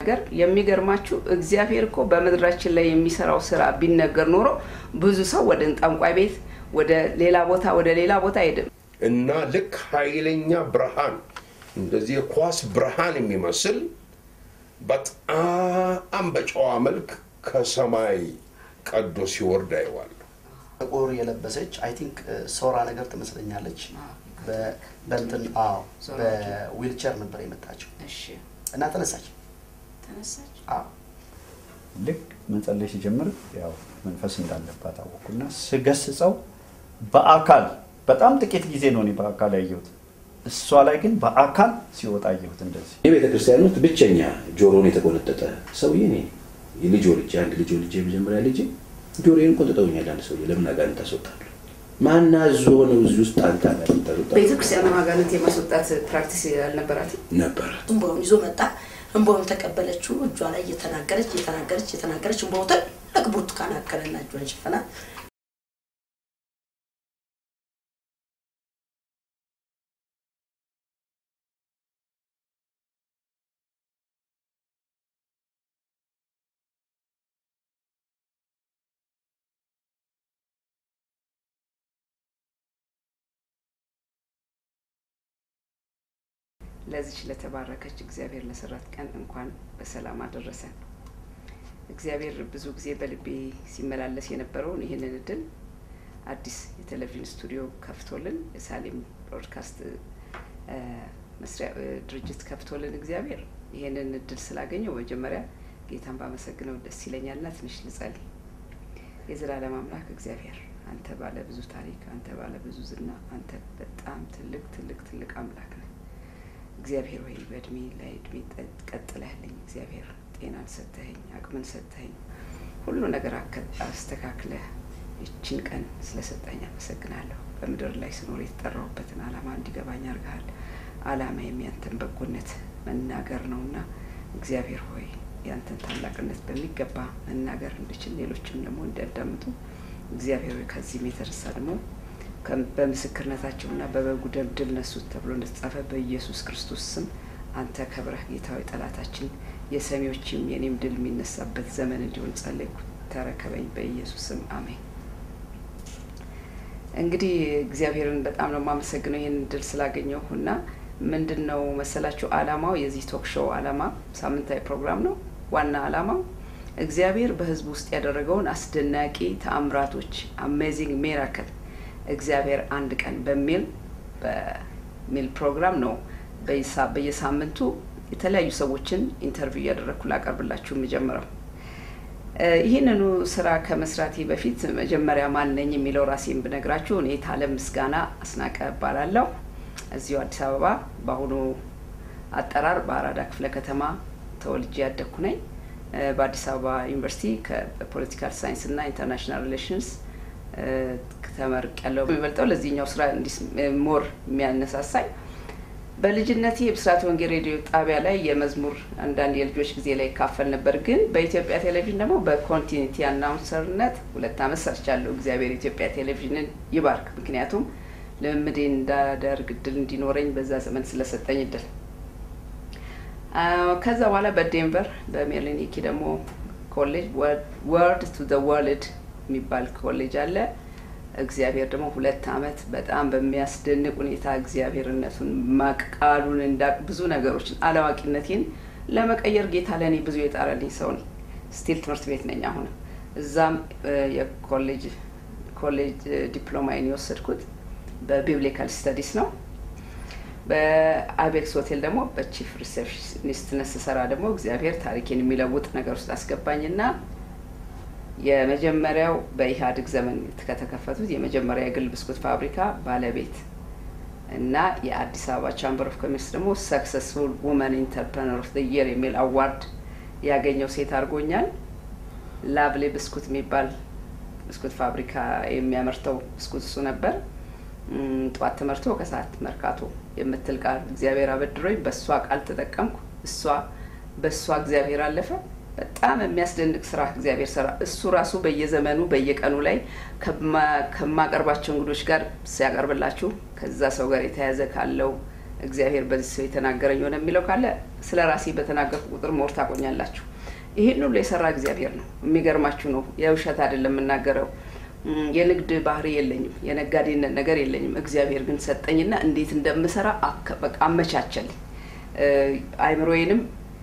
ሲናገር የሚገርማችሁ እግዚአብሔር እኮ በምድራችን ላይ የሚሰራው ስራ ቢነገር ኖሮ ብዙ ሰው ወደ ጠንቋይ ቤት ወደ ሌላ ቦታ ወደ ሌላ ቦታ አይሄድም። እና ልክ ኃይለኛ ብርሃን እንደዚህ የኳስ ብርሃን የሚመስል በጣም በጨዋ መልክ ከሰማይ ቀዶ ሲወርድ አይዋል። ጥቁር የለበሰች አይ ቲንክ ሶራ ነገር ትመስለኛለች። በ- በእንትን አዎ ሶራ በዊልቸር ነበር የመጣችው እሺ እና ተነሳች። ተነሳች። አዎ ልክ መጸለይ ሲጀምር ያው መንፈስ እንዳለባት አወኩና ስገስጸው በአካል በጣም ጥቂት ጊዜ ነው እኔ በአካል ያየሁት። እሷ ላይ ግን በአካል ሲወጣ አየሁት እንደዚህ የቤተ ክርስቲያን ውስጥ ብቸኛ ጆሮን የተቆነጠጠ ሰውዬ እኔ ነኝ። የልጅ ወልጄ አንድ ልጅ ወልጄ የመጀመሪያ ልጅ ጆሮዬን ቆንጥጠውኛል። አንድ ሰውዬ ለምን አጋንንት ታስወጣለህ? ማናዞ ነው እዚህ ውስጥ አንተ አጋንንት ታስወጣለህ? ቤተክርስቲያኑ አጋንንት የማስወጣት ፕራክቲስ አልነበራትም። ነበረ እንባውን ይዞ መጣ። እንባውን ተቀበለችው። እጇ ላይ እየተናገረች እየተናገረች እየተናገረች እንባው ትልቅ ብርቱካን አከለና እጇን ሸፈና ለዚች ለተባረከች እግዚአብሔር ለሰራት ቀን እንኳን በሰላም አደረሰን። እግዚአብሔር ብዙ ጊዜ በልቤ ሲመላለስ የነበረውን ይህንን እድል አዲስ የቴሌቪዥን ስቱዲዮ ከፍቶልን የሳሌም ብሮድካስት እ፣ መስሪያ እ፣ ድርጅት ከፍቶልን እግዚአብሔር ይህንን እድል ስላገኘው መጀመሪያ ጌታን ባመሰግነው ደስ ይለኛልና ትንሽ ልጸልይ። የዘላለም አምላክ እግዚአብሔር አንተ ባለ ብዙ ታሪክ፣ አንተ ባለ ብዙ ዝና፣ አንተ በጣም ትልቅ ትልቅ ትልቅ አምላክ ነህ። እግዚአብሔር ወይ በእድሜ ላይ እድሜ ጠ- ቀጥለህልኝ እግዚአብሔር ጤናን ሰጥተኸኝ አቅምን ሰጥተኸኝ ሁሉ ነገር አከ- አስተካክለህ ይችን ቀን ስለሰጠኝ አመሰግናለሁ። በምድር ላይ ስኖር የተጠራሁበትን ዓላማ እንዲገባኝ አድርገሃል። ዓላማ የሚያንተን በጎነት መናገር ነውና እግዚአብሔር ሆይ ያንተን ታላቅነት በሚገባ መናገር እንድችል ሌሎችም ደግሞ እንዲያዳምጡ እግዚአብሔር ሆይ ከዚህም የተነሳ ደግሞ ከም- በምስክርነታቸውና በበጉ ደም ድል ነሱት ተብሎ እንደተጻፈ በኢየሱስ ክርስቶስ ስም አንተ ከብረህ ጌታዊ ጠላታችን የሰሚዎችም የኔም ድል የሚነሳበት ዘመን እንዲሆን ጸለይኩ። ተረከበኝ በኢየሱስ ስም አሜን። እንግዲህ እግዚአብሔርን በጣም ነው የማመሰግነው ይህን ድል ስላገኘሁ እና ምንድን ነው መሰላችሁ አላማው የዚህ ቶክ ሾው አላማ ሳምንታዊ ፕሮግራም ነው። ዋና አላማው እግዚአብሔር በሕዝብ ውስጥ ያደረገውን አስደናቂ ተአምራቶች አሜዚንግ ሜራክል እግዚአብሔር አንድ ቀን በሚል በሚል ፕሮግራም ነው በየሳ- በየሳምንቱ የተለያዩ ሰዎችን ኢንተርቪው እያደረግኩ ላቀርብላችሁ የምጀምረው። እ፣ ይህንኑ ስራ ከመስራቴ በፊት መጀመሪያ ማን ነኝ የሚለው ራሴን ብነግራችሁ እኔ ታለም ምስጋና አስናቀ እባላለሁ። እዚሁ አዲስ አበባ በአሁኑ አጠራር በአራዳ ክፍለ ከተማ ተወልጄ ያደግኩ ነኝ። እ፣ በአዲስ አበባ ዩኒቨርሲቲ ከፖለቲካል ሳይንስ እና ኢንተርናሽናል ሪሌሽንስ ተመርቅ ያለው የሚበልጠው ለዚህኛው ስራ እንዲስ ሞር የሚያነሳሳኝ በልጅነቴ የብስራት ወንጌል ሬዲዮ ጣቢያ ላይ የመዝሙር አንዳንድ የልጆች ጊዜ ላይ ይካፈል ነበር። ግን በኢትዮጵያ ቴሌቪዥን ደግሞ በኮንቲኒቲ አናውንሰርነት ሁለት ዓመት ሰርቻለሁ። እግዚአብሔር ኢትዮጵያ ቴሌቪዥንን ይባርክ። ምክንያቱም ልምምዴ እንዳደርግ እድል እንዲኖረኝ በዛ ዘመን ስለሰጠኝ እድል አ፣ ከዛ በኋላ በዴንቨር በሜሪሊን ኢኪ ደግሞ ኮሌጅ ወርድ ቱ ዘ ወርልድ የሚባል ኮሌጅ አለ። እግዚአብሔር ደግሞ ሁለት ዓመት በጣም በሚያስደንቅ ሁኔታ እግዚአብሔርነቱን ማቅ ቃሉን እንዳቅ ብዙ ነገሮችን አላዋቂነቴን ለመቀየር ጌታ ለእኔ ብዙ የጣረልኝ ሰው ነኝ። ስቲል ትምህርት ቤት ነኝ አሁንም እዛም እ፣ የኮሌጅ ኮሌጅ እ፣ ዲፕሎማዬን የወሰድኩት በቢብሊካል ስተዲስ ነው። በአቤክስ ሆቴል ደግሞ በቺፍ ሪሴፕሽኒስትነት ስሰራ ደግሞ እግዚአብሔር ታሪኬን የሚለውጥ ነገር ውስጥ አስገባኝና የመጀመሪያው በኢህአዴግ ዘመን ከተከፈቱት የመጀመሪያ የግል ብስኩት ፋብሪካ ባለቤት እና የአዲስ አበባ ቻምበር ኦፍ ኮሜርስ ደግሞ ሰክሰስፉል ውመን ኢንተርፕረነር ኦፍ የር የሚል አዋርድ ያገኘው ሴት አድርጎኛል። ላቭሌ ብስኩት የሚባል ብስኩት ፋብሪካ የሚያመርተው ብስኩት እሱ ነበር። እም፣ ጠዋት ተመርቶ ከሰዓት መርካቶ የምትል ቃል እግዚአብሔር አበድሮኝ በእሷ ቃል ተጠቀምኩ። እሷ በእሷ እግዚአብሔር አለፈ። በጣም የሚያስደንቅ ስራ እግዚአብሔር ሰራ። እሱ ራሱ በየዘመኑ በየቀኑ ላይ ከማ- ከማቀርባቸው እንግዶች ጋር ሲያቀርብላችሁ ከዛ ሰው ጋር የተያያዘ ካለው እግዚአብሔር በዚህ ሰው የተናገረኝ ሆነ የሚለው ካለ ስለ ራሴ በተናገርኩ ቁጥር ሞር ታቆኛላችሁ። ይህን ሁሉ የሰራ እግዚአብሔር ነው። የሚገርማችሁ ነው፣ የውሸት አይደለም የምናገረው። እም፣ የንግድ ባህሪ የለኝም፣ የነጋዴነት ነገር የለኝም። እግዚአብሔር ግን ሰጠኝና እንዴት እንደምሰራ አከ- በቃ አመቻቸልኝ። እ፣ አይምሮዬንም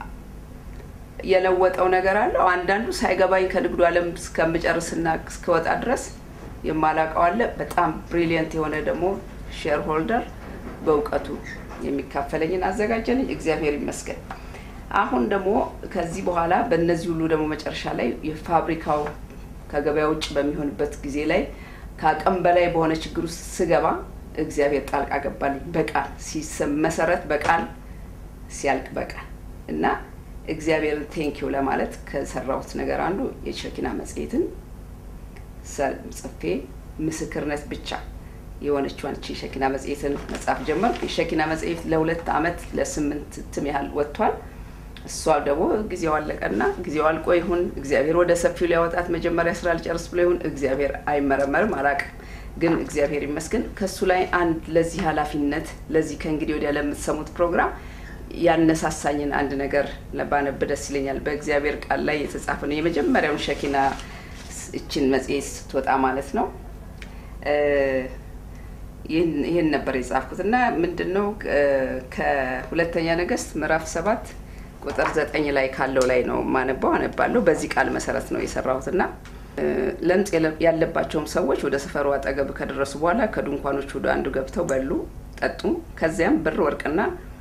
የለወጠው ነገር አለው። አንዳንዱ ሳይገባኝ ከንግዱ ዓለም እስከምጨርስና እስከወጣ ድረስ የማላውቀው አለ። በጣም ብሪሊየንት የሆነ ደግሞ ሼር ሆልደር በእውቀቱ የሚካፈለኝን አዘጋጀልኝ። እግዚአብሔር ይመስገን። አሁን ደግሞ ከዚህ በኋላ በእነዚህ ሁሉ ደግሞ መጨረሻ ላይ የፋብሪካው ከገበያ ውጭ በሚሆንበት ጊዜ ላይ ከአቅም በላይ በሆነ ችግር ውስጥ ስገባ እግዚአብሔር ጣልቃ ገባልኝ። በቃል ሲሰም መሰረት በቃል ሲያልቅ በቃል እና እግዚአብሔርን ቴንኪው ለማለት ከሰራሁት ነገር አንዱ የሸኪና መጽሔትን ሰ- ጽፌ ምስክርነት ብቻ የሆነችዋን እቺ ሸኪና መጽሔትን መጽሐፍ ጀመርኩ። የሸኪና መጽሔት ለሁለት አመት ለስምንት እትም ያህል ወጥቷል። እሷ ደግሞ ጊዜው አለቀና ጊዜው አልቆ ይሁን እግዚአብሔር ወደ ሰፊው ሊያወጣት መጀመሪያ ስራ ልጨርስ ብሎ ይሁን እግዚአብሔር አይመረመርም፣ አላቅም። ግን እግዚአብሔር ይመስገን ከእሱ ላይ አንድ ለዚህ ኃላፊነት ለዚህ ከእንግዲህ ወዲያ ለምትሰሙት ፕሮግራም ያነሳሳኝን አንድ ነገር ባነብ ደስ ይለኛል። በእግዚአብሔር ቃል ላይ የተጻፈ ነው። የመጀመሪያውን ሸኪና ስ- እችን መጽሔት ስትወጣ ማለት ነው እ፣ ይህን ይህን ነበር የጻፍኩት እና ምንድን ነው እ፣ ከሁለተኛ ነገስት ምዕራፍ ሰባት ቁጥር ዘጠኝ ላይ ካለው ላይ ነው ማነባው አነባለሁ። በዚህ ቃል መሰረት ነው የሰራሁት እና እ፣ ለምጽ የለ- ያለባቸውም ሰዎች ወደ ሰፈሩ አጠገብ ከደረሱ በኋላ ከድንኳኖች ወደ አንዱ ገብተው በሉ፣ ጠጡ። ከዚያም ብር ወርቅና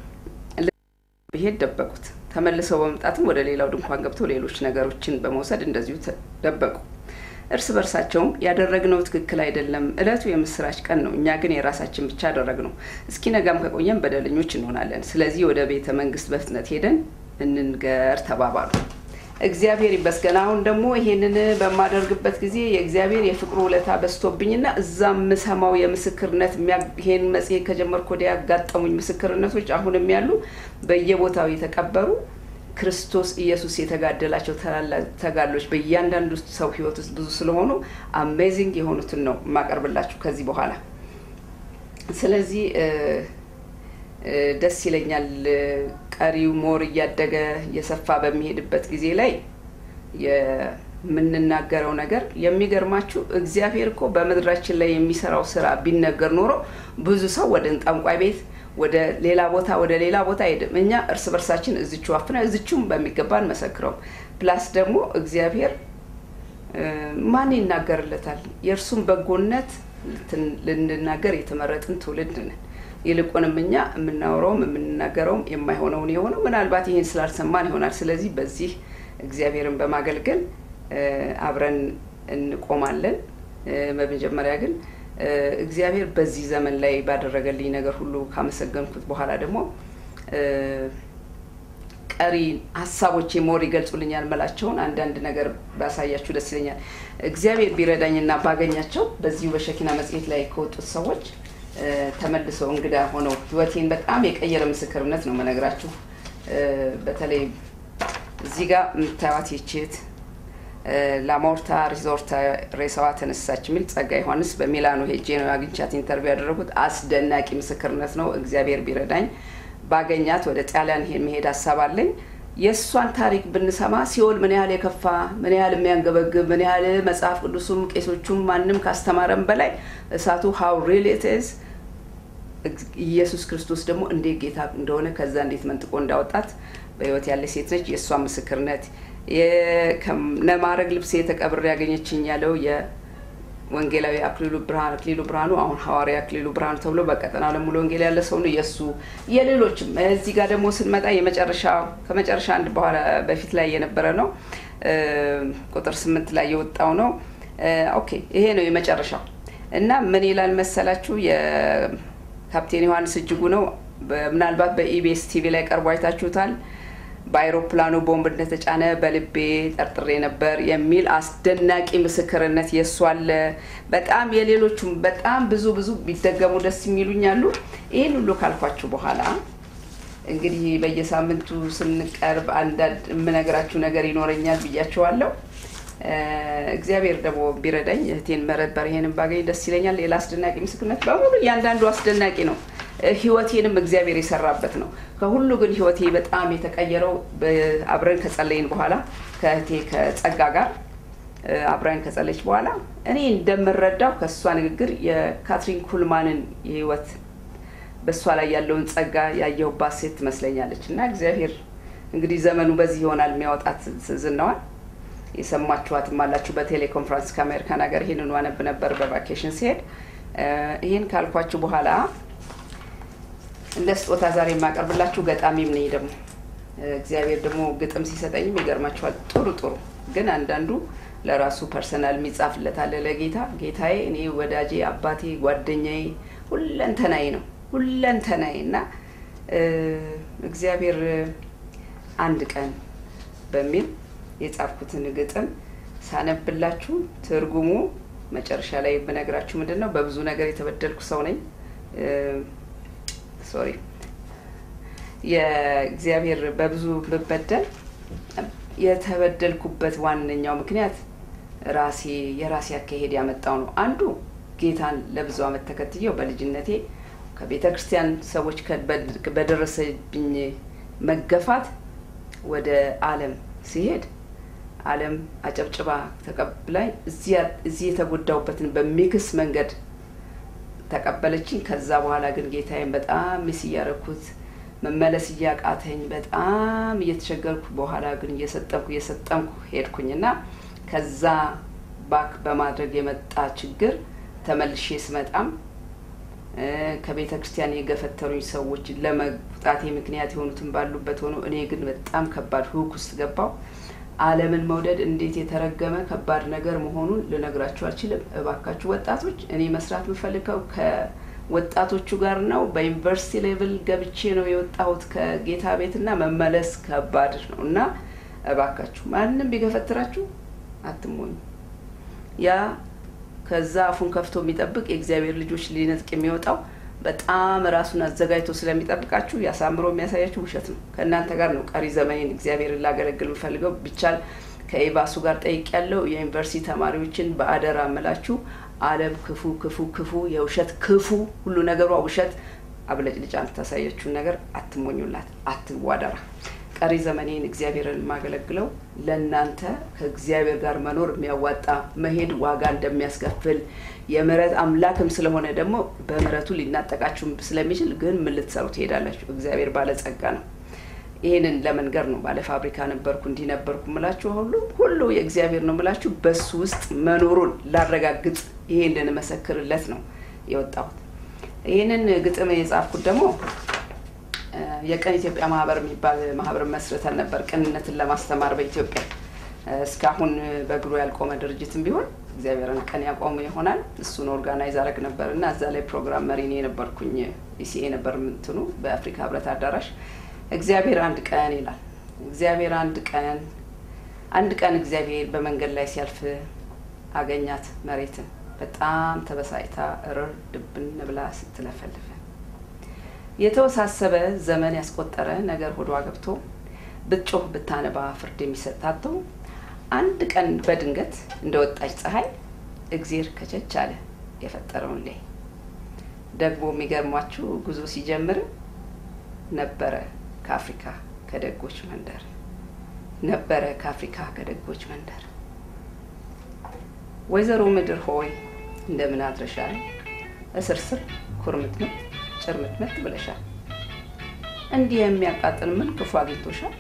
ብሄድ ደበቁት። ተመልሰው በመምጣትም ወደ ሌላው ድንኳን ገብተው ሌሎች ነገሮችን በመውሰድ እንደዚሁ ተ- ደበቁ። እርስ በርሳቸውም ያደረግነው ትክክል አይደለም፣ እለቱ የምስራች ቀን ነው፣ እኛ ግን የራሳችን ብቻ አደረግነው። እስኪ ነጋም ከቆየን በደለኞች እንሆናለን። ስለዚህ ወደ ቤተ መንግስት በፍጥነት ሄደን እንንገር ተባባሉ። እግዚአብሔር ይመስገን። አሁን ደግሞ ይሄንን በማደርግበት ጊዜ የእግዚአብሔር የፍቅሩ ውለታ በዝቶብኝና እዛም የምሰማው የምስክርነት የሚያ- ይሄን መጽሔት ከጀመርኩ ወዲያ ያጋጠሙኝ ምስክርነቶች አሁንም ያሉ በየቦታው የተቀበሩ ክርስቶስ ኢየሱስ የተጋደላቸው ታላላቅ ተጋድሎች በእያንዳንዱ ሰው ህይወት ውስጥ ብዙ ስለሆኑ አሜዚንግ የሆኑትን ነው የማቀርብላችሁ ከዚህ በኋላ። ስለዚህ እ፣ እ፣ ደስ ይለኛል። እ፣ ቀሪው ሞር እያደገ እየሰፋ በሚሄድበት ጊዜ ላይ የምንናገረው ነገር የሚገርማችሁ እግዚአብሔር እኮ በምድራችን ላይ የሚሰራው ስራ ቢነገር ኖሮ ብዙ ሰው ወደ ጠንቋይ ቤት ወደ ሌላ ቦታ ወደ ሌላ ቦታ አይሄድም። እኛ እርስ በርሳችን እዝቹ አፍነ እዝቹም በሚገባ እንመሰክረው። ፕላስ ደግሞ እግዚአብሔር እ፣ ማን ይናገርለታል? የእርሱን በጎነት ልትን- ልንናገር የተመረጥን ትውልድ ነን። ይልቁንም እኛ የምናወራውም የምንናገረውም የማይሆነውን የሆነው ምናልባት ይህን ስላልሰማን ይሆናል። ስለዚህ በዚህ እግዚአብሔርን በማገልገል እ፣ አብረን እንቆማለን። እ፣ በመጀመሪያ ግን እ፣ እግዚአብሔር በዚህ ዘመን ላይ ባደረገልኝ ነገር ሁሉ ካመሰገንኩት በኋላ ደግሞ እ፣ ቀሪ ሀሳቦቼ ሞር ይገልጹልኛል መላቸውን አንዳንድ ነገር ባሳያችሁ ደስ ይለኛል። እግዚአብሔር ቢረዳኝና ባገኛቸው በዚሁ በሸኪና መጽሔት ላይ ከወጡት ሰዎች እ፣ ተመልሰው እንግዳ ሆነው ህይወቴን በጣም የቀየረ ምስክርነት ነው መነግራችሁ። እ፣ በተለይ እዚህ ጋር የምታዩት ይችት ላሞርታ ሪዞርት ሬሳዋ ተነሳች የሚል ጸጋ ዮሐንስ በሚላኖ ሄጄ ነው አግኝቻት ኢንተርቪው ያደረጉት። አስደናቂ ምስክርነት ነው። እግዚአብሔር ቢረዳኝ ባገኛት ወደ ጣሊያን ይሄን መሄድ ሀሳብ አለኝ። የእሷን ታሪክ ብንሰማ ሲኦል ምን ያህል የከፋ ምን ያህል የሚያንገበግብ ምን ያህል መጽሐፍ ቅዱሱም ቄሶቹም ማንም ካስተማረም በላይ እሳቱ ሀው ሪል ኢት ኢዝ ኢየሱስ ክርስቶስ ደግሞ እንዴት ጌታ እንደሆነ ከዛ እንዴት መንጥቆ እንዳወጣት በህይወት ያለ ሴት ነች። የእሷ ምስክርነት ነማረግ ልብሴ ተቀብሬ ያገኘችኝ ያለው የወንጌላዊ አክሊሉ ብርሃን አክሊሉ ብርሃኑ አሁን ሐዋርያ አክሊሉ ብርሃኑ ተብሎ በቀጠና ለሙሉ ወንጌል ያለ ሰው ነው። የእሱ የሌሎችም እዚህ ጋር ደግሞ ስንመጣ የመጨረሻ ከመጨረሻ አንድ በኋላ በፊት ላይ የነበረ ነው ቁጥር ስምንት ላይ የወጣው ነው። ኦኬ ይሄ ነው የመጨረሻው እና ምን ይላል መሰላችሁ ካፕቴን ዮሐንስ እጅጉ ነው። ምናልባት በኢቢኤስ ቲቪ ላይ ቀርቦ አይታችሁታል። በአይሮፕላኑ ቦምብ እንደተጫነ በልቤ ጠርጥሬ ነበር የሚል አስደናቂ ምስክርነት የእሱ አለ። በጣም የሌሎቹም በጣም ብዙ ብዙ ቢደገሙ ደስ የሚሉኝ አሉ። ይህን ሁሉ ካልኳችሁ በኋላ እንግዲህ በየሳምንቱ ስንቀርብ አንዳንድ የምነግራችሁ ነገር ይኖረኛል ብያችኋለሁ። እግዚአብሔር ደግሞ ቢረዳኝ እህቴን መረበር ይሄንን ባገኝ ደስ ይለኛል። ሌላ አስደናቂ ምስክርነት በሙሉ እያንዳንዱ አስደናቂ ነው። ህይወቴንም እግዚአብሔር የሰራበት ነው። ከሁሉ ግን ህይወቴ በጣም የተቀየረው በ- አብረን ከጸለይን በኋላ ከእህቴ ከጸጋ ጋር እ፣ አብረን ከጸለች በኋላ እኔ እንደምረዳው ከእሷ ንግግር የካትሪን ኩልማንን የህይወት በእሷ ላይ ያለውን ጸጋ ያየሁባት ሴት ትመስለኛለች እና እግዚአብሔር እንግዲህ ዘመኑ በዚህ ይሆናል የሚያወጣት ዝናዋል የሰማችኋትም አላችሁ በቴሌኮንፈረንስ ከአሜሪካን ሀገር ይህንኑ አነብ ነበር በቫኬሽን ሲሄድ እ፣ ይህን ካልኳችሁ በኋላ እንደ ስጦታ ዛሬ የማቀርብላችሁ ገጣሚም ነኝ ደግሞ እ፣ እግዚአብሔር ደግሞ ግጥም ሲሰጠኝም ይገርማችኋል ጥሩ ጥሩ ግን አንዳንዱ ለራሱ ፐርሰናል የሚጻፍለት አለ ለጌታ ጌታዬ እኔ ወዳጄ አባቴ ጓደኛዬ ሁለንተናዬ ነው ሁለንተናዬ እና እ፣ እግዚአብሔር አንድ ቀን በሚል የጻፍኩትን ግጥም ሳነብላችሁ ትርጉሙ መጨረሻ ላይ ብነግራችሁ ምንድን ነው በብዙ ነገር የተበደልኩ ሰው ነኝ ሶሪ የእግዚአብሔር በብዙ ብበደል የተበደልኩበት ዋነኛው ምክንያት ራሴ የራሴ አካሄድ ያመጣው ነው። አንዱ ጌታን ለብዙ ዓመት ተከትየው በልጅነቴ ከቤተ ክርስቲያን ሰዎች ከ- በድ- በደረሰብኝ መገፋት ወደ ዓለም ሲሄድ ዓለም አጨብጭባ ተቀብላኝ እዚያ- እዚህ የተጎዳውበትን በሚክስ መንገድ ተቀበለችኝ። ከዛ በኋላ ግን ጌታዬን በጣም ሚስ እያረኩት መመለስ እያቃተኝ በጣም እየተቸገርኩ በኋላ ግን እየሰጠምኩ እየሰጠምኩ ሄድኩኝ እና ከዛ ባክ በማድረግ የመጣ ችግር ተመልሼ ስመጣም እ፣ ከቤተ ክርስቲያን የገፈተሩኝ ሰዎች ለመቁጣቴ ምክንያት የሆኑትን ባሉበት ሆኖ እኔ ግን በጣም ከባድ ሁክ ውስጥ ገባው። ዓለምን መውደድ እንዴት የተረገመ ከባድ ነገር መሆኑን ልነግራችሁ አልችልም። እባካችሁ ወጣቶች፣ እኔ መስራት የምፈልገው ከወጣቶቹ ጋር ነው። በዩኒቨርሲቲ ሌቭል ገብቼ ነው የወጣሁት ከጌታ ቤትና መመለስ ከባድ ነው እና እባካችሁ ማንም ቢገፈትራችሁ አትሞኙ። ያ ከዛ አፉን ከፍቶ የሚጠብቅ የእግዚአብሔር ልጆች ሊነጥቅ የሚወጣው በጣም ራሱን አዘጋጅቶ ስለሚጠብቃችሁ ያሳምሮ የሚያሳያችሁ ውሸት ነው። ከእናንተ ጋር ነው ቀሪ ዘመኔን እግዚአብሔርን ላገለግል የምፈልገው። ቢቻል ከኤባሱ ጋር ጠይቅ ያለው የዩኒቨርሲቲ ተማሪዎችን በአደራ እምላችሁ ዓለም ክፉ ክፉ ክፉ የውሸት ክፉ ሁሉ ነገሯ ውሸት አብለጭልጫ የምታሳያችሁን ነገር አትሞኙላት፣ አትዋደራ። ቀሪ ዘመኔን እግዚአብሔርን የማገለግለው ለእናንተ ከእግዚአብሔር ጋር መኖር የሚያዋጣ መሄድ ዋጋ እንደሚያስከፍል የምህረት አምላክም ስለሆነ ደግሞ በምህረቱ ሊናጠቃችሁ ስለሚችል ግን ምን ልትሰሩ ትሄዳላችሁ? እግዚአብሔር ባለጸጋ ነው። ይህንን ለመንገር ነው። ባለ ፋብሪካ ነበርኩ እንዲህ ነበርኩ ምላችሁ ሁሉ ሁሉ የእግዚአብሔር ነው ምላችሁ በሱ ውስጥ መኖሩን ላረጋግጥ ይሄ እንድንመሰክርለት ነው የወጣሁት። ይህንን ግጥም የጻፍኩት ደግሞ እ፣ የቀን ኢትዮጵያ ማህበር የሚባል ማህበር መስርተን ነበር ቅንነትን ለማስተማር በኢትዮጵያ እ፣ እስካሁን በእግሩ ያልቆመ ድርጅትም ቢሆን እግዚአብሔርን ቀን ያቆሙ ይሆናል። እሱን ኦርጋናይዝ አረግ ነበር እና እዛ ላይ ፕሮግራም መሪ እኔ የነበርኩኝ ኢሲኤ ነበር ምንትኑ በአፍሪካ ህብረት አዳራሽ እግዚአብሔር አንድ ቀን ይላል። እግዚአብሔር አንድ ቀን አንድ ቀን እግዚአብሔር በመንገድ ላይ ሲያልፍ አገኛት መሬትን በጣም ተበሳጭታ እርር ድብን ብላ ስትለፈልፍ የተወሳሰበ ዘመን ያስቆጠረ ነገር ሆዷ ገብቶ ብትጮህ ብታነባ ፍርድ የሚሰጣተው አንድ ቀን በድንገት እንደ ወጣች ፀሐይ እግዜር ከቸች አለ የፈጠረውን ላይ ደግሞ የሚገርሟችሁ ጉዞ ሲጀምር ነበረ ከአፍሪካ ከደጎች መንደር ነበረ ከአፍሪካ ከደጎች መንደር ወይዘሮ ምድር ሆይ እንደምን አድረሻል? እስርስር ኩርምትምት ጭርምትምት ብለሻል። እንዲህ የሚያቃጥል ምን ክፉ አግኝቶሻል?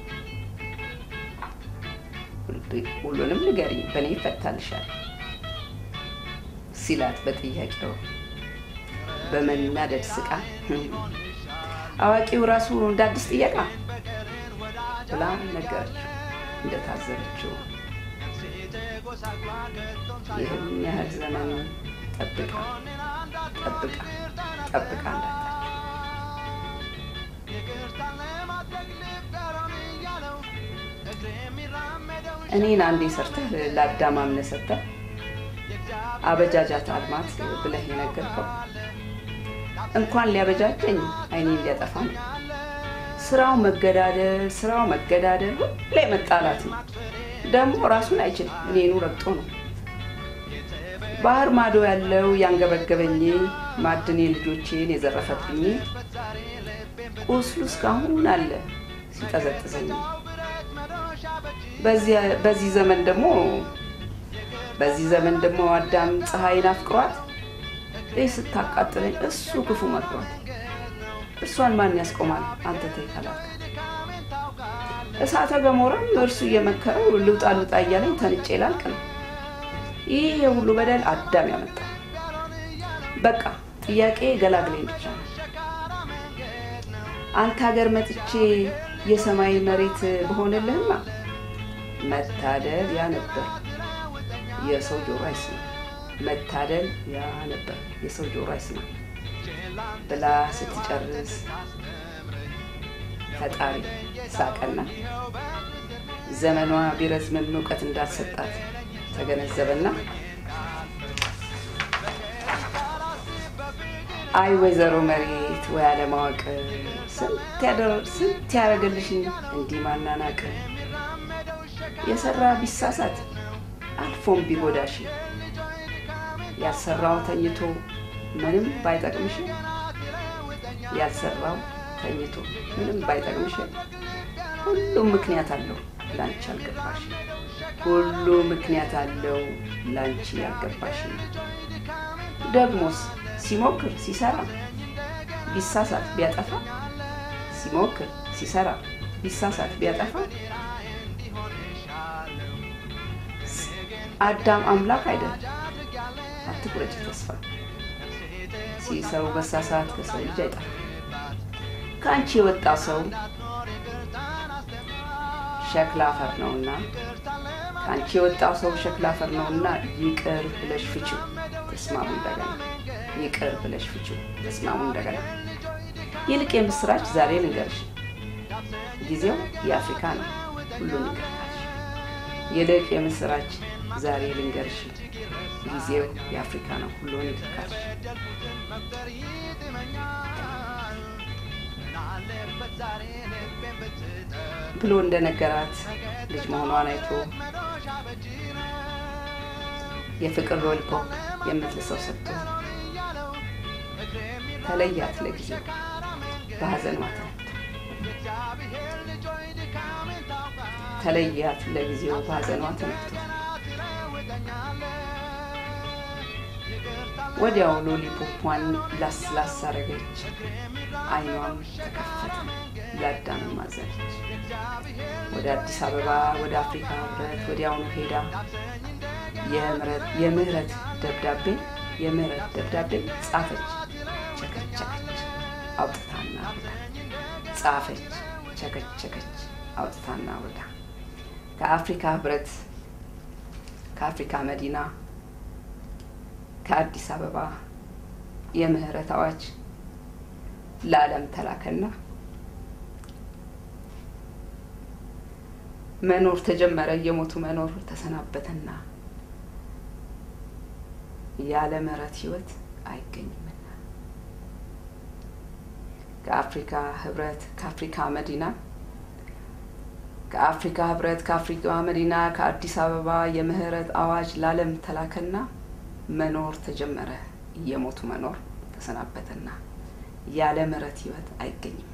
ሁሉንም ንገሪኝ፣ በእኔ ይፈታልሻል ሲላት በጥያቄው በመናደድ ስቃ አዋቂው ራሱ እንደ አዲስ ጥየቃ ብላ ነገረችው እንደታዘበችው ይህን ያህል ዘመን ጠብቃ ጠብቃ ጠብቃ እንዳጣች እኔን አንዴ ሰርተህ ለአዳም አምነህ ሰጥተህ አበጃጃት አልማት ብለህ የነገርከው እንኳን ሊያበጃጀኝ አይኔን ሊያጠፋ ነው። ስራው መገዳደል ስራው መገዳደል ሁሌ መጣላት ነው። ደግሞ ራሱን አይችልም፣ እኔኑ ረግጦ ነው። ባህር ማዶ ያለው ያንገበገበኝ ማዕድኔ ልጆቼን የዘረፈብኝ ቁስሉ እስካሁን አለ ሲጠዘጥዘኝ። በዚያ- በዚህ ዘመን ደግሞ በዚህ ዘመን ደግሞ አዳም ፀሐይን አፍቅሯት ይህ ስታቃጥለኝ እሱ ክፉ መክሯት እርሷን ማን ያስቆማል አንተ ተይ ካላልክ እሳተ ገሞራም እርሱ እየመከረው ልውጣ ልውጣ እያለኝ ተንጬ ላልቅ ነው። ይህ የሁሉ በደል አዳም ያመጣ። በቃ ጥያቄ ገላግለኝ ብቻ ነው። አንተ ሀገር መጥቼ የሰማይ መሬት በሆነልህማ መታደል ያ ነበር የሰው ጆሮ አይስማ። መታደል ያ ነበር የሰው ጆሮ አይስማ ብላ ስትጨርስ ፈጣሪ ሳቀና ዘመኗ ቢረዝምም እውቀት እንዳልሰጣት ተገነዘበና አይ ወይዘሮ መሬት ወይ አለማወቅ ስንት ያደረ- ስንት ያደረገልሽን እንዲህ ማናናቅ የሰራ ቢሳሳት አልፎም ቢጎዳሽ ያልሰራው ተኝቶ ምንም ባይጠቅምሽ ያልሰራው ተኝቶ ምንም ባይጠቅምሽ ሁሉም ምክንያት አለው ላንቺ ያልገባሽ ሁሉ ምክንያት አለው ላንቺ ያልገባሽ ደግሞስ ሲሞክር ሲሰራ ቢሳሳት ቢያጠፋ ሲሞክር ሲሰራ ቢሳሳት ቢያጠፋ አዳም አምላክ አይደል አትቁረጭ ተስፋ ሲሰው መሳሳት ከሰው ልጅ አይጠፋ ከአንቺ የወጣ ሰው ሸክላ አፈር ነውና ከአንቺ የወጣው ሰው ሸክላ አፈር ነውና ይቅር ብለሽ ፍቺው ተስማሙ እንደገና ይቅር ብለሽ ፍቺው ተስማሙ እንደገና ይልቅ የምስራች ዛሬ ልንገርሽ ጊዜው የአፍሪካ ነው ሁሉን ይቅርታልሽ ይልቅ የምስራች ዛሬ ልንገርሽ ጊዜው የአፍሪካ ነው ሁሉን ይቅርታልሽ ብሎ እንደነገራት ልጅ መሆኗን አይቶ የፍቅር ሎሊፖፕ የምትልሰው ሰጥቶ ተለያት ለጊዜው በሀዘን ማተነቱ ተለያት ለጊዜው በሀዘኗ ተነክቶ ወዲያው ሎሊፖፓን ላስ ላስ አረገች አይኗም ተከፈተ ለአዳምም አዘነች ወደ አዲስ አበባ ወደ አፍሪካ ህብረት ወዲያውኑ ሄዳ የምህረት- የምህረት ደብዳቤ የምህረት ደብዳቤ ጻፈች ቸከቸከች አውጥታና አውርዳ ጻፈች ቸከቸከች አውጥታና አውርዳ ከአፍሪካ ህብረት ከአፍሪካ መዲና ከአዲስ አበባ የምህረት አዋጅ ለዓለም ተላከና መኖር ተጀመረ። እየሞቱ መኖር ተሰናበተና ያለ ምህረት ህይወት አይገኝምና ከአፍሪካ ህብረት ከአፍሪካ መዲና ከአፍሪካ ህብረት ከአፍሪካ መዲና ከአዲስ አበባ የምህረት አዋጅ ለዓለም ተላከና መኖር ተጀመረ። እየሞቱ መኖር ተሰናበተና ያለ ምህረት ህይወት አይገኝምና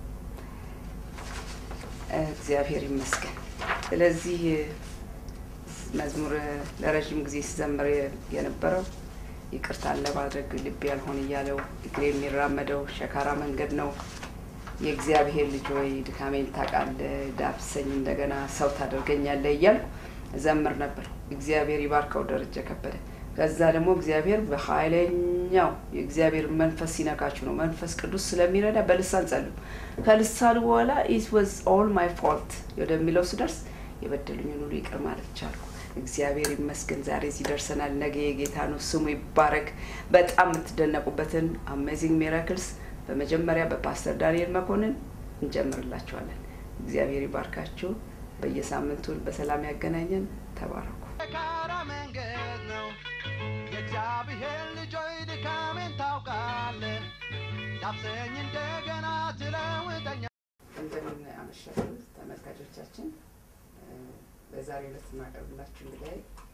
እግዚአብሔር ይመስገን። ስለዚህ መዝሙር ለረዥም ጊዜ ሲዘምር የነበረው ይቅርታን ለማድረግ ልብ ያልሆን እያለው እግሬ የሚራመደው ሸካራ መንገድ ነው። የእግዚአብሔር ልጅ ሆይ ድካሜን ታውቃለህ፣ ዳብሰኝ እንደገና ሰው ታደርገኛለህ እያልኩ ዘምር ነበር። እግዚአብሔር ይባርከው ደረጀ ከበደ። ከዛ ደግሞ እግዚአብሔር በኃይለኛው የእግዚአብሔር መንፈስ ሲነካችሁ ነው። መንፈስ ቅዱስ ስለሚረዳ በልሳን ጸልዩ። ከልሳኑ በኋላ ኢት ዋዝ ኦል ማይ ፎልት ወደሚለው ስደርስ የበደሉኝን ሁሉ ይቅር ማለት ቻልኩ። እግዚአብሔር ይመስገን ዛሬ እዚህ ደርሰናል። ነገ የጌታ ነው፣ ስሙ ይባረክ። በጣም የምትደነቁበትን አሜዚንግ ሚራክልስ በመጀመሪያ በፓስተር ዳንኤል መኮንን እንጀምርላችኋለን። እግዚአብሔር ይባርካችሁ። በየሳምንቱ በሰላም ያገናኘን። ተባረኩ። የካራ መንገድ ነው የእግዚአብሔር ልጆች ድካሜን ታውቃለህ ዳብሰኝ እንደገና ትለውጠኛ እንደምን አመሻችሁ ተመልካቾቻችን። በዛሬው ዕለት የማቀርብላችሁ እንግዲህ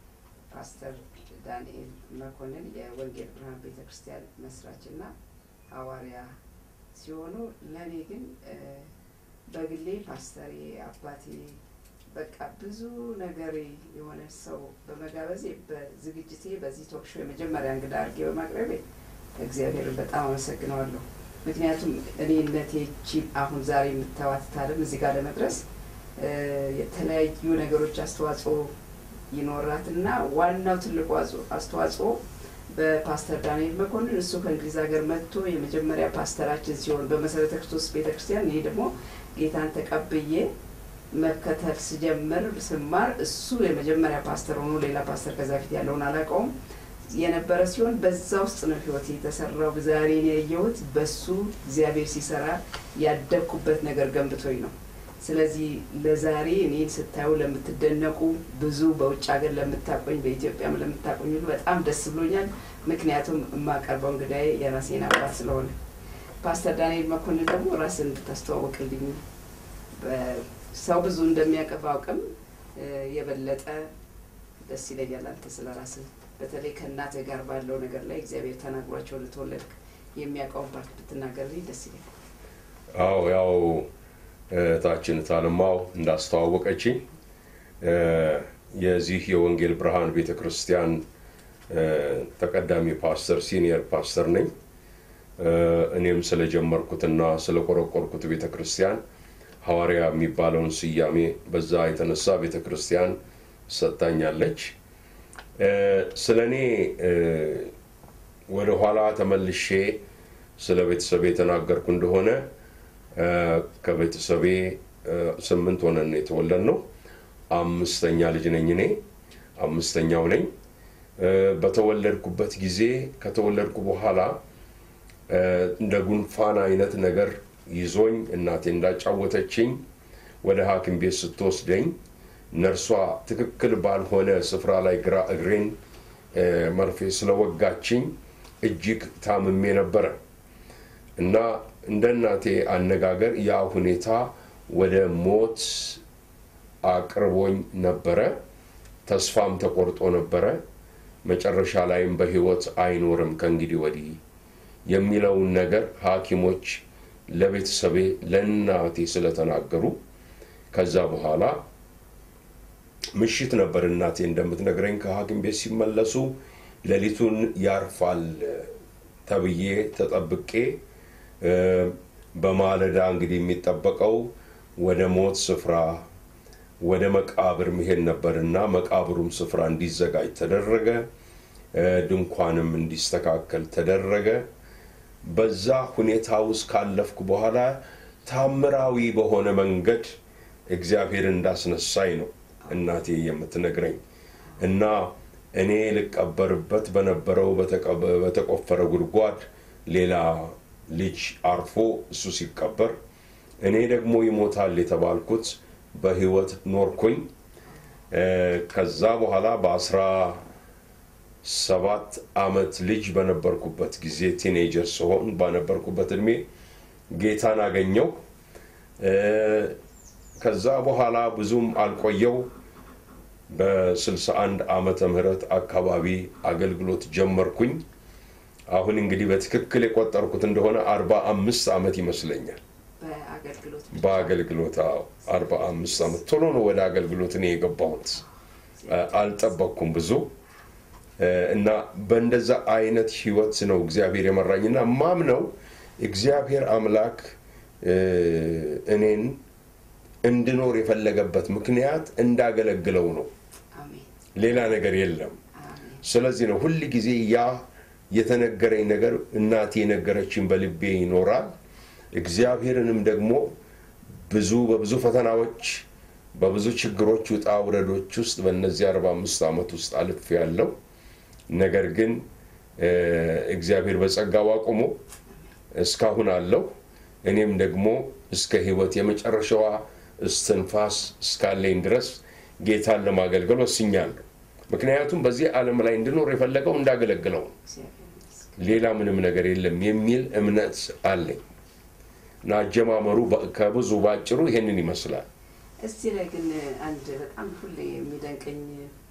ፓስተር ዳንኤል መኮንን የወንጌል ብርሃን ቤተ ክርስቲያን መስራችና ሐዋርያ ሲሆኑ ለእኔ ግን እ፣ በግሌ ፓስተሬ አባቴ በቃ ብዙ ነገር የሆነ ሰው በመጋበዜ በዝግጅቴ በዚህ ቶክ ሾው የመጀመሪያ እንግዳ አድርጌ በማቅረቤ እግዚአብሔርን በጣም አመሰግነዋለሁ። ምክንያቱም እኔነቴ ይቺ አሁን ዛሬ የምታዋት ዓለም እዚህ ጋር ለመድረስ እ፣ የተለያዩ ነገሮች አስተዋጽኦ ይኖራትና ዋናው ትልቁ አጽ- አስተዋጽኦ በፓስተር ዳንኤል መኮንን እሱ ከእንግሊዝ ሀገር መጥቶ የመጀመሪያ ፓስተራችን ሲሆን በመሰረተ ክርስቶስ ቤተ ክርስቲያን እኔ ደግሞ ጌታን ተቀብዬ መከተል ስጀምር ስማር እሱ የመጀመሪያ ፓስተር ሆኖ ሌላ ፓስተር ከዛ ፊት ያለውን አላውቀውም የነበረ ሲሆን በዛ ውስጥ ነው ህይወት የተሰራው። ዛሬ እኔ ያየሁት በሱ እግዚአብሔር ሲሰራ ያደግኩበት ነገር ገንብቶኝ ነው። ስለዚህ ለዛሬ እኔን ስታዩ ለምትደነቁ ብዙ በውጭ ሀገር ለምታቆኝ በኢትዮጵያም ለምታቆኝ ሁሉ በጣም ደስ ብሎኛል። ምክንያቱም የማቀርበው እንግዳዬ የራሴን አባት ስለሆነ ፓስተር ዳንኤል መኮንን ደግሞ ራስን እንድታስተዋወቅልኝ በ- ሰው ብዙ እንደሚያውቅ ባውቅም እ፣ የበለጠ ደስ ይለኛል አንተ ስለ ራስህ በተለይ ከእናትህ ጋር ባለው ነገር ላይ እግዚአብሔር ተናግሯቸው ልትወለድክ የሚያውቀውን ፓርት ብትናገርልኝ ደስ ይለኛል። አዎ ያው እህታችን ታልማው እንዳስተዋወቀችኝ እ፣ የዚህ የወንጌል ብርሃን ቤተ ክርስቲያን እ፣ ተቀዳሚ ፓስተር ሲኒየር ፓስተር ነኝ። እ፣ እኔም ስለጀመርኩትና ስለቆረቆርኩት ቤተ ክርስቲያን ሐዋርያ የሚባለውን ስያሜ በዛ የተነሳ ቤተ ክርስቲያን ሰጥታኛለች። እ፣ ስለ እኔ እ፣ ወደ ኋላ ተመልሼ ስለ ቤተሰቤ የተናገርኩ እንደሆነ እ፣ ከቤተሰቤ እ፣ ስምንት ሆነን ነው የተወለድነው። አምስተኛ ልጅ ነኝ እኔ አምስተኛው ነኝ። እ፣ በተወለድኩበት ጊዜ ከተወለድኩ በኋላ እ፣ እንደ ጉንፋን አይነት ነገር ይዞኝ እናቴ እንዳጫወተችኝ ወደ ሐኪም ቤት ስትወስደኝ ነርሷ ትክክል ባልሆነ ስፍራ ላይ ግራ እግሬን እ፣ መርፌ ስለወጋችኝ እጅግ ታምሜ ነበረ እና እንደ እናቴ አነጋገር ያ ሁኔታ ወደ ሞት አቅርቦኝ ነበረ። ተስፋም ተቆርጦ ነበረ። መጨረሻ ላይም በሕይወት አይኖርም ከእንግዲህ ወዲህ የሚለውን ነገር ሐኪሞች ለቤተሰቤ ለእናቴ ስለተናገሩ ከዛ በኋላ ምሽት ነበር እናቴ እንደምትነግረኝ ከሐኪም ቤት ሲመለሱ ሌሊቱን ያርፋል ተብዬ ተጠብቄ እ፣ በማለዳ እንግዲህ የሚጠበቀው ወደ ሞት ስፍራ ወደ መቃብር መሄድ ነበርና መቃብሩም ስፍራ እንዲዘጋጅ ተደረገ። እ፣ ድንኳንም እንዲስተካከል ተደረገ። በዛ ሁኔታ ውስጥ ካለፍኩ በኋላ ታምራዊ በሆነ መንገድ እግዚአብሔር እንዳስነሳኝ ነው እናቴ የምትነግረኝ እና እኔ ልቀበርበት በነበረው በተቀበ- በተቆፈረ ጉድጓድ ሌላ ልጅ አርፎ እሱ ሲቀበር እኔ ደግሞ ይሞታል የተባልኩት በህይወት ኖርኩኝ። እ፣ ከዛ በኋላ በአስራ ሰባት አመት ልጅ በነበርኩበት ጊዜ ቲኔጀር ስሆን በነበርኩበት እድሜ ጌታን አገኘው። እ፣ ከዛ በኋላ ብዙም አልቆየው በ61 ዓመተ ምህረት አካባቢ አገልግሎት ጀመርኩኝ። አሁን እንግዲህ በትክክል የቆጠርኩት እንደሆነ 45 ዓመት ይመስለኛል። በአገልግሎት በአገልግሎት አዎ፣ 45 ዓመት ቶሎ ነው ወደ አገልግሎት እኔ የገባሁት። አ- አልጠበቅኩም ብዙ እ፣ እና በእንደዛ አይነት ህይወት ነው እግዚአብሔር የመራኝና ማምነው እግዚአብሔር አምላክ እ፣ እኔን እንድኖር የፈለገበት ምክንያት እንዳገለግለው ነው። አሜን ሌላ ነገር የለም። አሜን ስለዚህ ነው ሁል ጊዜ ያ የተነገረኝ ነገር እናቴ የነገረችን በልቤ ይኖራል። እግዚአብሔርንም ደግሞ ብዙ በብዙ ፈተናዎች በብዙ ችግሮች ውጣ ውረዶች ውስጥ በእነዚህ 45 ዓመት ውስጥ አልፍ ያለው ነገር ግን እ፣ እግዚአብሔር በጸጋው አቁሞ እስካሁን አለው። እኔም ደግሞ እስከ ህይወት የመጨረሻዋ እስትንፋስ እስካለኝ ድረስ ጌታን ለማገልገል ወስኛለሁ። ምክንያቱም በዚህ ዓለም ላይ እንድኖር የፈለገው እንዳገለግለው ነው። እግዚአብሔር ይመስገን። ሌላ ምንም ነገር የለም የሚል እምነት አለኝ እና አጀማመሩ በ- ከብዙ ባጭሩ ይሄንን ይመስላል። እዚህ ላይ ግን አንድ በጣም ሁሌ የሚደንቀኝ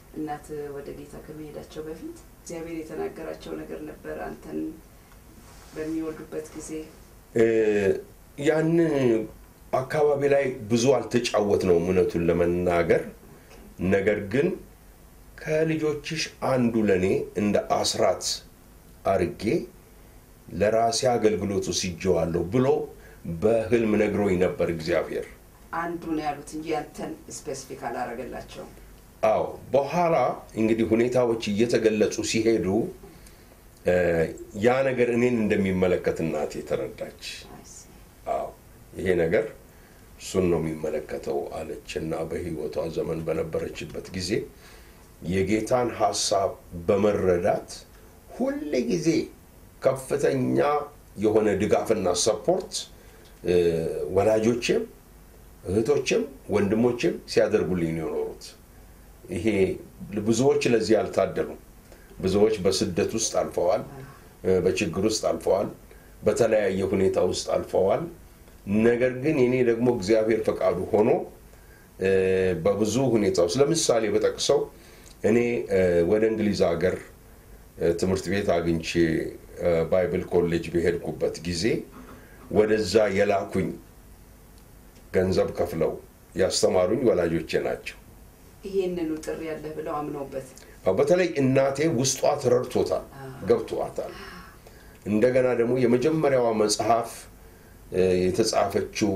እናት ወደ ጌታ ከመሄዳቸው በፊት እግዚአብሔር የተናገራቸው ነገር ነበር አንተን በሚወልዱበት ጊዜ እ፣ ያንን አካባቢ ላይ ብዙ አልተጫወት ነው እውነቱን ለመናገር ነገር ግን ከልጆችሽ አንዱ ለእኔ እንደ አስራት አርጌ ለራሴ አገልግሎቱ ሲጀዋለሁ ብሎ በህልም ነግሮኝ ነበር እግዚአብሔር። አንዱ ነው ያሉት እንጂ ያንተን ስፔሲፊክ አላረገላቸውም። አዎ በኋላ እንግዲህ ሁኔታዎች እየተገለጹ ሲሄዱ እ፣ ያ ነገር እኔን እንደሚመለከት እናቴ ተረዳች። አዎ ይሄ ነገር እሱን ነው የሚመለከተው አለች እና በህይወቷ ዘመን በነበረችበት ጊዜ የጌታን ሀሳብ በመረዳት ሁል ጊዜ ከፍተኛ የሆነ ድጋፍና ሰፖርት እ፣ ወላጆቼም እህቶችም ወንድሞችም ሲያደርጉልኝ ነው የኖሩት። ይሄ ብዙዎች ለዚህ አልታደሉም። ብዙዎች በስደት ውስጥ አልፈዋል፣ እ፣ በችግር ውስጥ አልፈዋል፣ በተለያየ ሁኔታ ውስጥ አልፈዋል። ነገር ግን እኔ ደግሞ እግዚአብሔር ፈቃዱ ሆኖ እ፣ በብዙ ሁኔታ ውስጥ ለምሳሌ በጠቅሰው እኔ እ፣ ወደ እንግሊዝ ሀገር እ፣ ትምህርት ቤት አግኝቼ እ፣ ባይብል ኮሌጅ በሄድኩበት ጊዜ ወደዛ የላኩኝ ገንዘብ ከፍለው ያስተማሩኝ ወላጆቼ ናቸው። ይሄንኑ ጥሪ ያለህ ብለው አምነውበት አዎ፣ በተለይ እናቴ ውስጧ ተረድቶታል፣ ገብቶታል። እንደገና ደግሞ የመጀመሪያዋ መጽሐፍ እ፣ የተጻፈችው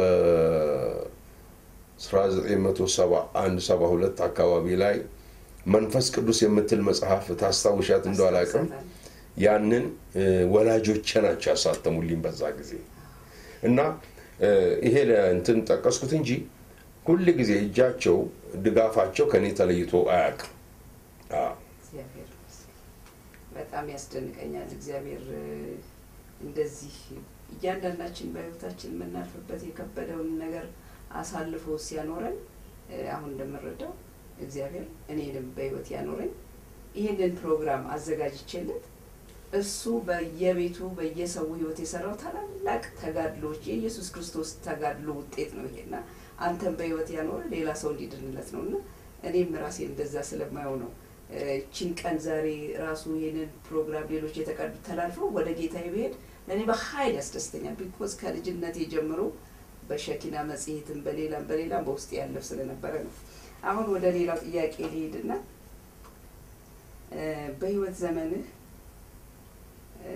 በ1971 72 አካባቢ ላይ መንፈስ ቅዱስ የምትል መጽሐፍ ታስታውሻት እንደው አላውቅም። ያንን እ፣ ወላጆቼ ናቸው ያሳተሙልኝ በዛ ጊዜ እና እ፣ ይሄ እንትን ጠቀስኩት እንጂ ሁል ጊዜ እጃቸው ድጋፋቸው ከኔ ተለይቶ አያውቅም። አዎ። እግዚአብሔር ይመስገን። በጣም ያስደንቀኛል። እግዚአብሔር እ፣ እንደዚህ እያንዳንዳችን በሕይወታችን የምናልፍበት የከበደውን ነገር አሳልፎ ሲያኖረን እ፣ አሁን እንደምረዳው እግዚአብሔር እኔንም በሕይወት ያኖረኝ ይህንን ፕሮግራም አዘጋጅቼለት እሱ በየቤቱ በየሰው ሕይወት የሰራው ታላላቅ ተጋድሎች የኢየሱስ ክርስቶስ ተጋድሎ ውጤት ነው ይሄና አንተን በሕይወት ያኖረ ሌላ ሰው እንዲድንለት ነው እና እኔም ራሴ እንደዛ ስለማየው ነው እ፣ ይቺን ቀን ዛሬ ራሱ ይሄንን ፕሮግራም ሌሎች የተቀዱ ተላልፈው ወደ ጌታ ብሄድ ለእኔ በሀይል ያስደስተኛል። ቢኮዝ ከልጅነቴ ጀምሮ በሸኪና መጽሔትም በሌላም በሌላም በውስጥ ያለፍ ስለነበረ ነው። አሁን ወደ ሌላው ጥያቄ ሊሄድና እ፣ በህይወት ዘመንህ እ፣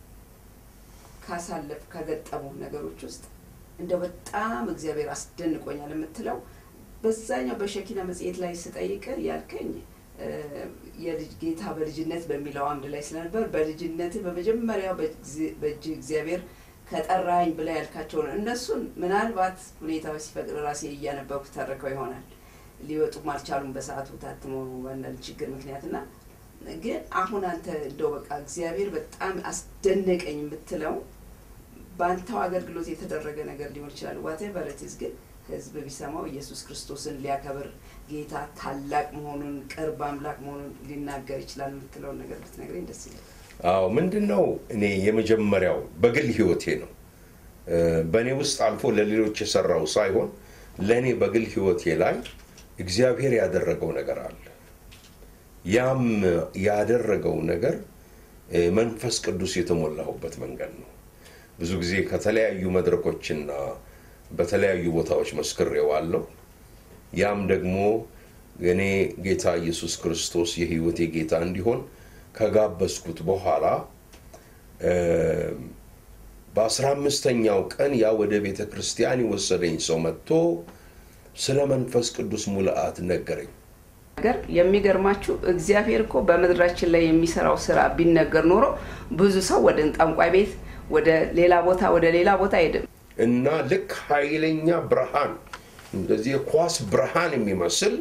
ካሳለፍ ከገጠሙ ነገሮች ውስጥ እንደው በጣም እግዚአብሔር አስደንቆኛል የምትለው በዛኛው በሸኪና መጽሔት ላይ ስጠይቅ ያልከኝ እ፣ የልጅ ጌታ በልጅነት በሚለው አምድ ላይ ስለነበር በልጅነት በመጀመሪያው በጊዜ- በእጅ እግዚአብሔር ከጠራኝ ብላ ያልካቸው ነው። እነሱን ምናልባት ሁኔታዎች ሲፈቅድ ራሴ እያነበብኩ ተርከው ይሆናል። ሊወጡም አልቻሉም በሰዓቱ ታትሞ በአንዳንድ ችግር ምክንያት እና ግን አሁን አንተ እንደው በቃ እግዚአብሔር በጣም አስደነቀኝ የምትለው በአንተው አገልግሎት የተደረገ ነገር ሊሆን ይችላል። ዋቴቨር ኢዝ ግን ህዝብ ቢሰማው ኢየሱስ ክርስቶስን ሊያከብር ጌታ ታላቅ መሆኑን ቅርብ አምላክ መሆኑን ሊናገር ይችላል የምትለውን ነገር ብትነግረኝ ደስ ይላል። አዎ ምንድን ነው እኔ የመጀመሪያው በግል ህይወቴ ነው እ፣ በእኔ ውስጥ አልፎ ለሌሎች የሰራው ሳይሆን ለእኔ በግል ህይወቴ ላይ እግዚአብሔር ያደረገው ነገር አለ። ያም ያደረገው ነገር እ፣ መንፈስ ቅዱስ የተሞላሁበት መንገድ ነው። ብዙ ጊዜ ከተለያዩ መድረኮችና በተለያዩ ቦታዎች መስክሬዋለሁ። ያም ደግሞ እኔ ጌታ ኢየሱስ ክርስቶስ የህይወቴ ጌታ እንዲሆን ከጋበዝኩት በኋላ እ፣ በአስራ አምስተኛው ቀን ያ ወደ ቤተ ክርስቲያን የወሰደኝ ሰው መጥቶ ስለ መንፈስ ቅዱስ ሙልአት ነገረኝ። ነገር የሚገርማችሁ እግዚአብሔር እኮ በምድራችን ላይ የሚሰራው ስራ ቢነገር ኖሮ ብዙ ሰው ወደ ጠንቋይ ቤት ወደ ሌላ ቦታ ወደ ሌላ ቦታ አይሄድም። እና ልክ ኃይለኛ ብርሃን እንደዚህ የኳስ ብርሃን የሚመስል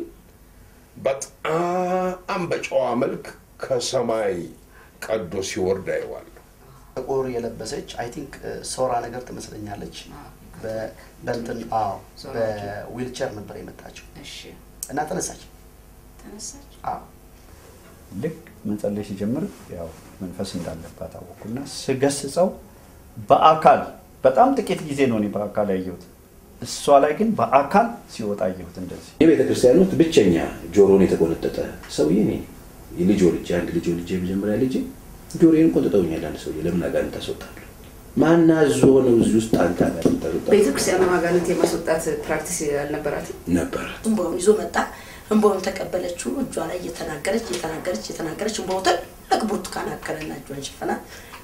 በጣም በጨዋ መልክ ከሰማይ ቀዶ ሲወርድ አየዋለሁ። ጥቁር የለበሰች አይ ቲንክ ሶራ ነገር ትመስለኛለች። በ- በእንትን አዎ ሶራ በዊልቸር ነበር የመጣችው እሺ እና ተነሳች። ተነሳች። አዎ ልክ መጸለይ ሲጀምር ያው መንፈስ እንዳለባት አወኩና ስገስጸው በአካል በጣም ጥቂት ጊዜ ነው እኔ በአካል ያየሁት። እሷ ላይ ግን በአካል ሲወጣ አየሁት እንደዚህ የቤተ ክርስቲያን ውስጥ ብቸኛ ጆሮን የተቆነጠጠ ሰውዬ እኔ ነኝ። ልጅ ወልጄ አንድ ልጅ ወልጄ የመጀመሪያ ልጄ ጆሮዬን ቆንጥጠውኛል። አንድ ሰውዬ ለምን አጋንንት ታስወጣለህ? ማን አዞ ነው እዚህ ውስጥ አንተ አጋንንት ታስወጣለህ? ቤተክርስቲያኑ አጋንንት የማስወጣት ፕራክቲስ አልነበራትም። ነበራት። እንባውን ይዞ መጣ። እንባውን ተቀበለችው። እጇ ላይ እየተናገረች እየተናገረች እየተናገረች እንባው ትልቅ ብርቱካን አከለና እጇን ሸፈና